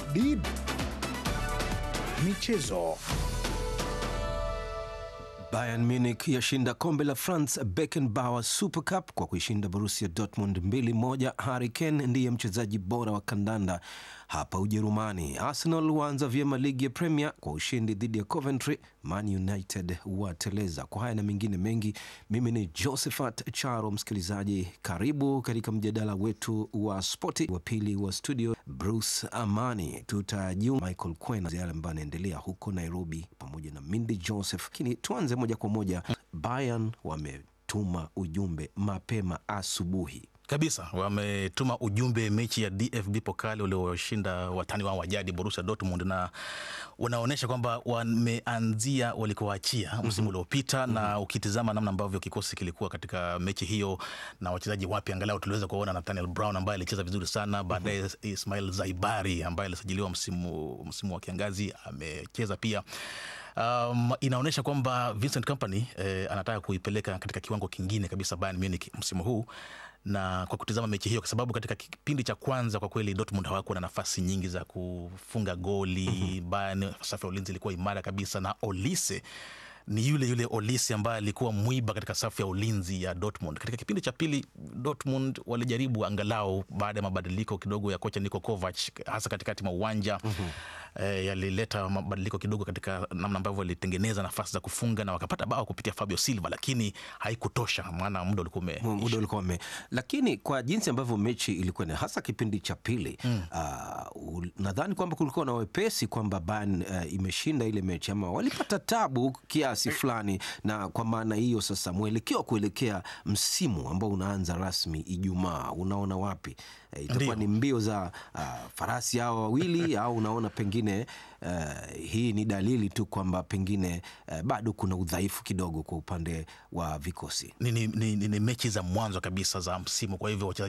DW Michezo. Bayern Munich yashinda kombe la France Beckenbauer Super Cup kwa kuishinda Borussia Dortmund 2-1. Harry Kane ndiye mchezaji bora wa kandanda hapa Ujerumani. Arsenal waanza vyema ligi ya Premier kwa ushindi dhidi ya Coventry. Man United wateleza. Kwa haya na mengine mengi, mimi ni Josephat Charo. Msikilizaji, karibu katika mjadala wetu wa spoti. Wa pili wa studio Bruce Amani, tutajiunga Michael Kwena yale ambayo anaendelea huko Nairobi pamoja na Mindy Joseph. Lakini tuanze moja kwa moja, Bayern wametuma ujumbe mapema asubuhi kabisa wametuma ujumbe mechi ya DFB Pokali walioshinda watani wao wajadi Borussia Dortmund, na wanaonyesha kwamba wameanzia walikoachia msimu uliopita mm -hmm. na ukitizama namna ambavyo kikosi kilikuwa katika mechi hiyo na wachezaji wapya, angalau tuliweza kuona Nathaniel Brown ambaye alicheza vizuri sana baadaye. mm -hmm. Ismail Zaibari ambaye alisajiliwa msimu, msimu wa kiangazi amecheza pia. Um, inaonyesha kwamba Vincent Kompany eh, anataka kuipeleka katika kiwango kingine kabisa Bayern Munich msimu huu na kwa kutizama mechi hiyo, kwa sababu katika kipindi cha kwanza kwa kweli Dortmund hawakuwa na nafasi nyingi za kufunga goli. mm -hmm. Bayern safu ya ulinzi ilikuwa imara kabisa, na Olise ni yule yule Olise ambaye alikuwa mwiba katika safu ya ulinzi ya Dortmund. Katika kipindi cha pili Dortmund walijaribu angalau, baada ya mabadiliko kidogo ya kocha Niko Kovac, hasa katikati mwa uwanja mm -hmm. E, yalileta mabadiliko kidogo katika namna ambavyo walitengeneza nafasi za kufunga na wakapata bao kupitia Fabio Silva, lakini haikutosha, maana muda ulikuwa ume muda ulikuwa ume, lakini kwa jinsi ambavyo mechi ilikuwa hasa kipindi cha pili mm. Uh, nadhani kwamba kulikuwa na wepesi kwamba Bayern uh, imeshinda ile mechi ama walipata tabu kiasi fulani, na kwa maana hiyo sasa mwelekeo kuelekea msimu ambao unaanza rasmi Ijumaa, unaona wapi? Uh, itakuwa ni mbio za uh, farasi hao wawili au unaona pengine uh, hii ni dalili tu kwamba pengine uh, bado kuna udhaifu kidogo kwa upande wa vikosi. Ni, ni, ni, ni mechi za mwanzo kabisa za msimu, kwa hivyo wachezaji